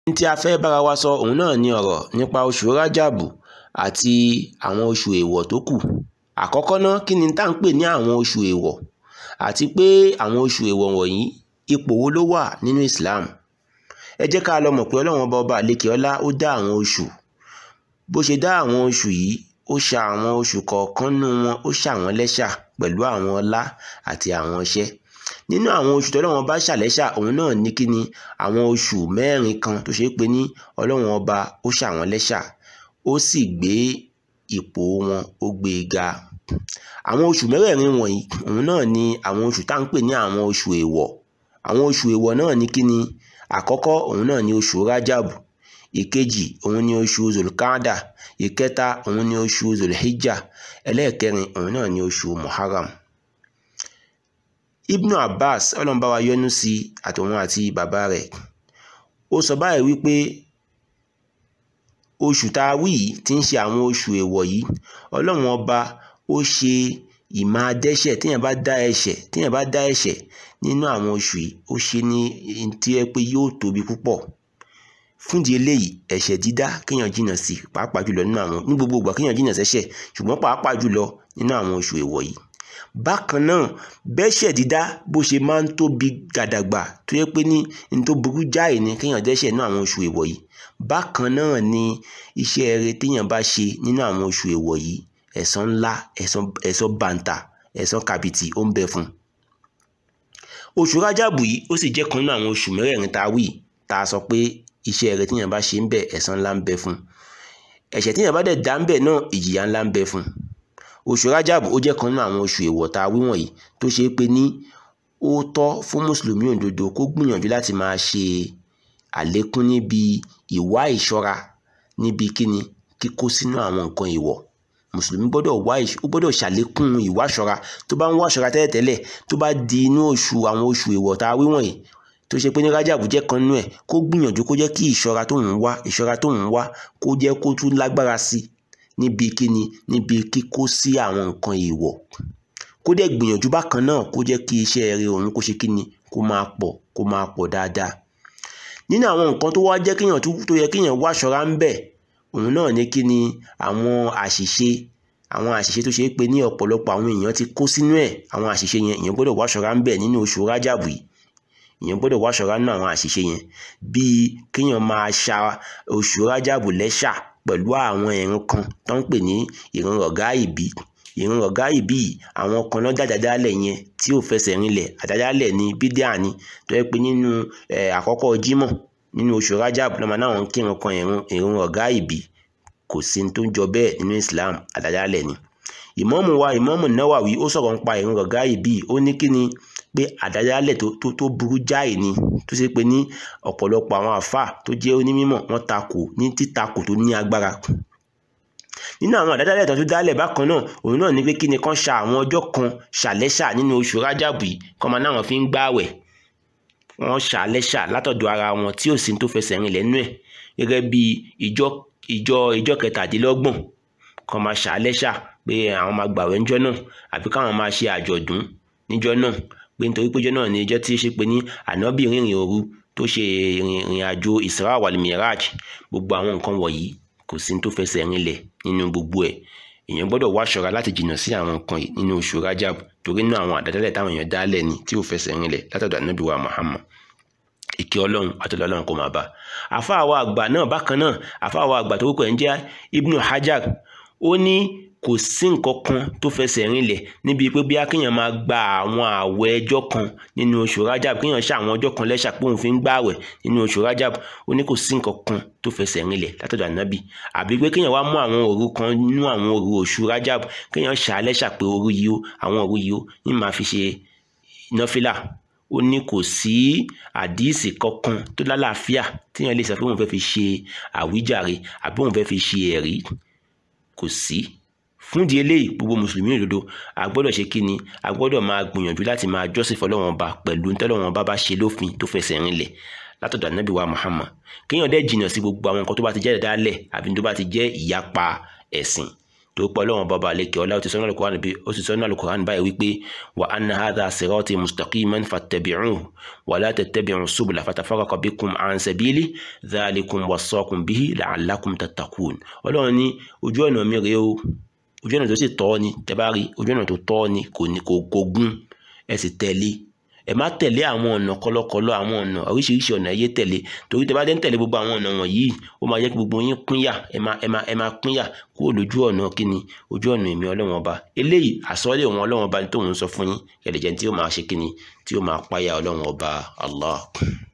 ohun tí a fẹ́ bára wa sọ òun náà ni ọ̀rọ̀ nípa oṣù rájàbù àti àwọn oṣù èèwọ̀ tó kù àkọ́kọ́ ná kí ni tá à ń pè ní àwọn oṣù èèwọ̀ àti pé àwọn oṣù èèwọ̀ wọ̀nyí ipò wo ló wà nínú Islam ẹ jẹ́ ká lọ mọ̀ pé ọlọ́run ọba ọba àlekè ọlá ó dá àwọn oṣù bó ṣe dá àwọn oṣù yìí ó ṣa àwọn oṣù kọ̀ọ̀kan nínú wọn ó ṣà wọ́n lẹ́ṣà pẹ̀lú àwọn ọlá àti àwọn iṣẹ́ nínú àwọn oṣù tọ́lọ́run ọba ṣàlẹ́ṣà òun náà ní kí ni àwọn oṣù mẹ́rin kan tó ṣe é pé ní ọlọ́run ọba ó ṣà wọ́n lẹ́ṣà ó sì gbé ipò wọn ó gbé e ga àwọn oṣù mẹ́rẹ̀ẹ̀rin wọ̀nyí òun náà ni àwọn oṣù tá à ń pè ní àwọn oṣù èèwọ̀ àwọn oṣù èèwọ̀ náà ní kí ni àkọ́kọ́ òun náà ni oṣù rájàbù ìkejì òun ni oṣù zulkada ìkẹta òun ni oṣù zulhijja ẹlẹ́ẹ̀kẹrin òun náà ni oṣù muharram ibnu abbas ọlọ́nba wa yọ́nú sí àtòun àti bàbá rẹ̀ ó sọ báyìí wípé oṣù tá a wí yìí tí ń ṣe àwọn oṣù èèwọ̀ yìí ọlọ́run ọba ó ṣe ìmáa dẹ́ṣẹ̀ téèyàn bá dá ẹ̀ṣẹ̀ téèyàn bá dá ẹ̀ṣẹ̀ nínú àwọn oṣù yìí ó ṣe ní tí ẹ pé yóò tóbi púpọ̀ fúndìí eléyìí ẹ̀ṣẹ̀ dídá kéèyàn jìnnà sí pàápàá jùlọ nínú àwọn ní gbogbo ìgbà kéèyàn jìnnà sẹ́ṣẹ̀ ṣùgbọ́n pàápàá jùlọ nínú àwọn oṣù èèwọ̀ yìí bákan náà bẹ́ṣẹ̀ dídá bó ṣe máa ń tóbi gàdàgbà tó yẹ pé ní ní tó burú jáì ni kéèyàn dẹ́ṣẹ̀ nínú àwọn oṣù èèwọ̀ yìí bákan náà ni iṣẹ́ eré téèyàn bá ṣe nínú àwọn oṣù èèwọ̀ yìí ẹ̀san ńlá ẹ̀san bàǹtà ẹ̀san kàbìtì ó ń bẹ fún un oṣù rájàbù yìí ó sì jẹ́ kan nínú àwọn oṣù mẹ́rẹ̀ẹ̀rin tá a wí tá a sọ pé iṣẹ́ eré téèyàn bá ṣe ń bẹ ẹ̀san ńlá ń bẹ fún un ẹ̀ṣẹ̀ téèyàn bá dẹ̀ dá ń bẹ náà ìjìyà ńlá ń bẹ fún un oṣù rájàbù ó jẹ́ kan nínú àwọn oṣù èèwọ̀ tá a wí wọ̀nyí tó ṣe é pé ní ó tọ́ fún mùsùlùmí òdodo kó gbìyànjú láti máa ṣe àlékún níbi ìwá ìṣọ́ra níbi kíni kíkó sínú àwọn nǹkan ìwọ̀ mùsùlùmí gbọ́dọ̀ wá ó gbọ́dọ̀ ṣàlékún ìwáṣọ́ra tó bá ń wáṣọ́ra tẹ́lẹ̀tẹ́lẹ̀ tó bá di inú oṣù àwọn oṣù èèwọ̀ tá a wí wọ̀nyí tó ṣe pé ní rájàbù jẹ́ kan nínú ẹ̀ kó gbìyànjú kó jẹ́ kí ìṣọ́ra tó ń wá ìṣọ́ra tó ń wá kó jẹ́ kó tún lágbára sí níbi kíni níbi kíkó sí àwọn nǹkan ìwọ̀ kó dẹ̀ gbìyànjú bákan náà kó jẹ́ kí iṣẹ́ rere òun kó ṣe kíni kó máa pọ̀ kó máa pọ̀ dáadáa nínú àwọn nǹkan tó wá jẹ́ kéèyàn tó yẹ kéèyàn wá ṣọ́ra ń bẹ̀ òun náà ní kí ni àwọn àṣìṣe àwọn àṣìṣe tó ṣe é pé ní ọ̀pọ̀lọpọ̀ àwọn èèyàn ti kó sínú ẹ̀ àwọn àṣìṣe yẹn èèyàn gbọ́dọ̀ wá ṣọ́ra ń bẹ̀ nínú oṣù rájàbù yìí èèyàn gbọ́dọ̀ wá ṣọ́ra nínú àwọn àṣìṣe yẹn bíi kéèyàn máa ṣa oṣù rájàbù lẹ́ṣà pẹ̀lú àwọn ìrun kan tó ń pè ní ìrun ọ̀gá ìbí ìrun ọ̀gá ìbí yìí àwọn kan náà jàjàjálẹ̀ yẹn tí ò fẹsẹ̀ rinlẹ̀ àjàjálẹ̀ ní bídíà ni tó yẹ pé nínú àkọ́kọ́ jímọ̀ nínú oṣù rájàbù lọ́mọ náà ń kírun kan ìrun ọ̀gá ìbí kò sí tó ń jọ bẹ́ẹ̀ nínú Islam àjàjálẹ̀ ni ìmáàmù wa ìmáàmù Nawawi ó sọ̀rọ̀ nípa ìrun ọ̀gá ìbí ó ní kí ni pé àdádálẹ̀ tó tó burú jáì ni tó ṣe pé ní ọ̀pọ̀lọpọ̀ àwọn àfáà tó jẹ́ onímọ̀ wọ́n takò ní títakò tó ní agbára nínú àwọn àdádálẹ̀ tó tún dálẹ̀ bákan náà òun náà ní pé kí ni kán ṣa àwọn ọjọ́ kan ṣàlẹ́ṣà nínú oṣù rájàbù yìí kán máa náwọn fi ń gbààwẹ̀ wọ́n ṣàlẹ́ṣà látọ̀dọ̀ ara wọn tí ò sí tó fẹsẹ̀ rìn lẹ́nu ẹ̀ gẹ́gẹ́ bí ìjọ ìjọ ìjọ kẹtàdínlọ́gbọ̀n kán máa ṣàlẹ́ṣà pé àwọn máa gbààwẹ̀ ńjọ́ náà àbí káwọn máa ṣe àjọ̀dún níjọ́ náà pé nítorí péjọ náà ní ìjọ tí ṣe pé ní ànábì rìnrìn òru tó ṣe ìrìn àjò Isra wal Miraj gbogbo àwọn nǹkan wọ̀nyí kò sí tó fẹsẹ̀ rinlẹ̀ nínú gbogbo ẹ̀ èèyàn gbọ́dọ̀ wá ṣọ́ra láti jìnnà sí àwọn nǹkan yìí nínú oṣù Rajab torí náà àwọn àdádálẹ̀ táwọn èèyàn dálẹ̀ ni tí ò fẹsẹ̀ rinlẹ̀ látọ̀dọ̀ ànábì wa Muhammad ìkẹ́ ọlọ́run àtọ́lọ́ ọlọ́run kò máa bá àfáàwọ̀ àgbà náà bákan náà àfáàwọ̀ àgbà tó kọ̀ ẹ̀ ń jẹ́ Ibnu Hajar ó ní kò sí nǹkan kan tó fẹsẹ̀ rinlẹ̀ níbi pé bí akéèyàn máa gba àwọn àwẹ̀ ẹjọ́ kan nínú oṣù Rajab kéèyàn ṣe àwọn ọjọ́ kan lẹ́ṣà pé òun fi ń gbààwẹ̀ nínú oṣù Rajab ó ní kò sí nǹkan kan tó fẹsẹ̀ rinlẹ̀ látọ̀dọ̀ ànábì àbí pé kéèyàn wá mú àwọn òru kan nínú àwọn òru oṣù Rajab kéèyàn ṣà lẹ́ṣà pé òru yìí ó àwọn òru yìí ó ní máa fi ṣe nọ́fìlà ó ní kò sí àdíìsì kankan tó lálàáfíà téèyàn lè sọ pé òun fẹ́ fi ṣe àwíjàre àbí òun fẹ́ fi ṣe ẹ̀rí kò sí fúndìí eléyìí gbogbo mùsùlùmí òdodo a gbọ́dọ̀ ṣe kíni a gbọ́dọ̀ máa gbìyànjú láti máa jọ́sìn fọlọ́wọ́n ba pẹ̀lú ntọ́lọ́wọ́n bá bá ṣe lófin tó fẹsẹ̀ rinlẹ̀ látọ̀dọ̀ ànábì wa Muhammad kéèyàn dẹ́ jìnnà sí gbogbo àwọn nǹkan tó bá ti jẹ́ ìdálẹ̀ àbí tó bá ti jẹ́ ìyapa ẹ̀sìn tó pọ̀ ọlọ́run bàbá àlekè ọlá ó ti sọ́nà Al-Qur'an bí ó ti sọ́nà Al-Qur'an báyìí wípé wa anna hadha sirati mustaqiman fattabi'uhu wa la tattabi'u subula fatafarraqa bikum an sabili dhalikum wassakum bihi la'allakum tattaqun ọlọ́run ní ojú ọ̀nà mi rèé o ojú ọ̀nà tó sì tọ́ ni tẹ́ bá rí ojú ọ̀nà tó tọ́ ni kò ní kò kò gún ẹ sì tẹ̀lé ẹ má tẹ̀lé àwọn ọ̀nà kọlọkọlọ àwọn ọ̀nà oríṣiríṣi ọ̀nà ẹyẹ tẹ̀lé torí tẹ́ bá dé ń tẹ̀lé gbogbo àwọn ọ̀nà wọ̀nyí ó máa jẹ́ kí gbogbo yín pínyà ẹ má ẹ má ẹ má pínyà kúrò lójú ọ̀nà kíni ojú ọ̀nà èmi ọlọ́wọ́n ọba eléyìí àsọ́lé òun ọlọ́wọ́n ọba ní tóun sọ fún yín kẹ̀lẹ́jẹ̀ tí ó máa ṣe kíni tí ó máa páyà ọlọ́wọ́n ọba Allah.